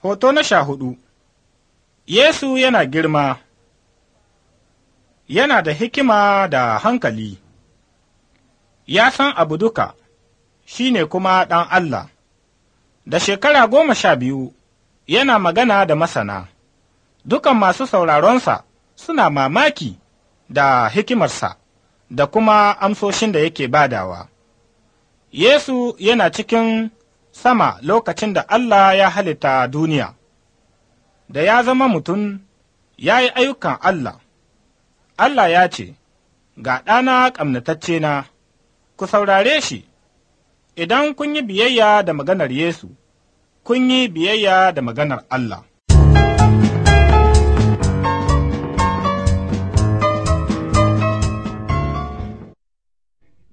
Hoto na sha hudu Yesu yana girma, yana da hikima da hankali, ya san abu duka, shi ne kuma ɗan Allah. Da shekara goma sha biyu yana magana da masana, dukan masu sauraronsa suna mamaki da hikimarsa da kuma amsoshin da yake badawa. Yesu yana cikin sama lokacin da Allah ya halitta duniya, da ya zama mutum ya yi ayyukan Allah. Allah ya ce, Ga ɗana ƙamnatacce na, ku saurare shi, idan kun yi biyayya da maganar Yesu, kun yi biyayya da maganar Allah.